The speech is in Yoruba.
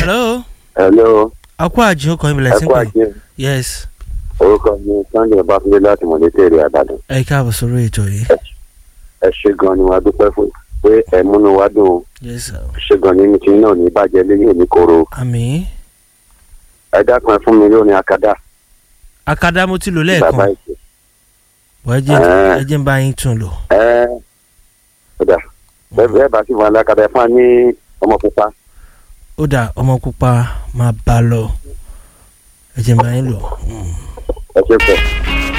hello hello akó àjò kan ìbílẹ̀ ẹ sí kú pé àjẹ yes orúkọ mi sunday ọbáfúndé láti mọ̀lẹ́tẹ̀rẹ̀ àbàdàn ẹ káàbọ̀ sórí ètò yìí ẹ ṣe gan ni wàá dúpẹ́ fún pé ẹ múnú wá dùn ó. yes sir ẹ ṣe gan ni mi ti náà ní bàjẹ́ lẹ́yìn òní koro àmì ẹ dákun ẹ fún mi lónìí akadá akadá mo ti lò bàbá lẹ́ẹ̀kan ìṣe wọ́n ẹ jẹ́ Ah. ẹ jẹ́ ń bá yín tún lò ẹ ọ̀dà bẹ́ẹ̀ bá sì fún alákadá ẹ fún wa ní ọmọ pupa ó dà ọmọ pupa máa bá a lọ ẹ jẹ́ ń bá yín lò. Mm. ẹ ṣe pọ̀.